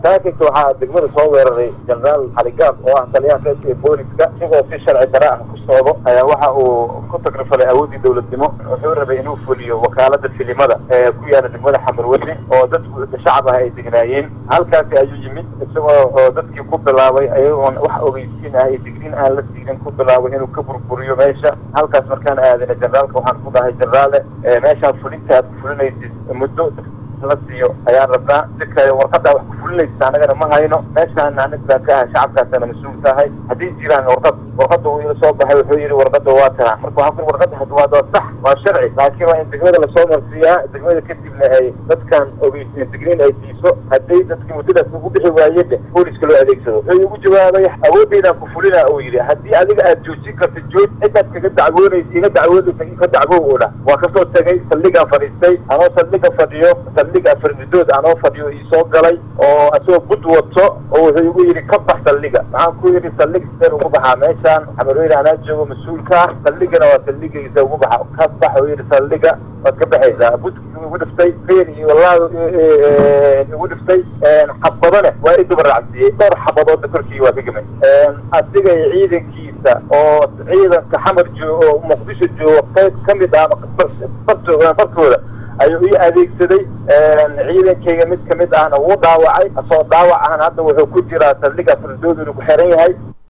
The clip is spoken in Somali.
saakirka waxaa degmada soo weeraray jenaraal xaligaab oo ah taliyaha reerka ee booliska isagoo si sharci dara ah ku socdo ayaa waxa uu ku tagrifalay awooddii dowladnimo wuxuu rabay inuu fuliyo wakaalada filimada ee ku yaala degmada xamarweyne oo dadku shacab ah ay degnaayeen halkaasi ayuu yimid isagoo oo dadkii ku bilaabay ayagoon wax ogeysiin ah iyo digriin aan la siinin ku bilaabay inuu ka burburiyo meesha halkaas markaan aadana generaalka waxaan ku dhahay generaale meeshaan fulinta aad ku fulinaysid muddo la siiyo ayaan rabnaa si kale warqaddaa wax ku fulinaysa annagana ma hayno meeshaan aniga baan ka ahay shacabkaasana mas-uul tahay haddii jiraan warqad warqadda uu ila soo baxay wuxuu yidhi warqadda waa tana marka waxaan ku warqadda had waa waa sax waa sharci laakiin waa in degmada lasoo marsiiyaa degmada kadibna ay dadkan ogeysiin digriin ay siiso hadday dadkii muddadaas ugu bixi waayeen booliska loo adeegsado wuxuu igu jawaabay awoodeydaan ku fulina uu yidhi haddii adiga aad joojin karta jooj cidaad kaga dacwoonaysa iga dacwoodaysa ka dacwow oo dhah waa kasoo tegay saldhigaan fadhiistay anoo saldhiga fadhiyo saldhiga fardidood anoo fadhiyo iisoo galay oo isagoo bud wato oo wuxuu igu yidhi ka bax saldhiga maxaan ku yidhi saldhig sideen ugu baxaa meeshaan xamarweyne anaa joogo mas-uulka ah saldhigana waa saldhigaysa ugu baxa ka bax uu yidhi saldhiga waad ka baxaysaa budki igu dhiftay feen iyo wallahi igu dhiftay xabadone waa i duba raacsiiyey dhowr xabadoodna korkii waa ka gemay asiga iyo ciidankiisa oo ciidanka xamar joogo oo muqdisho joogo qayb ka mid ah farkooda ayuu ii adeegsaday ciidankayga mid kamid ahna wuu dhaawacay asoo dhaawac ahna hadda wuxuu ku jiraa saldhiga fardood inuu ku xiran yahay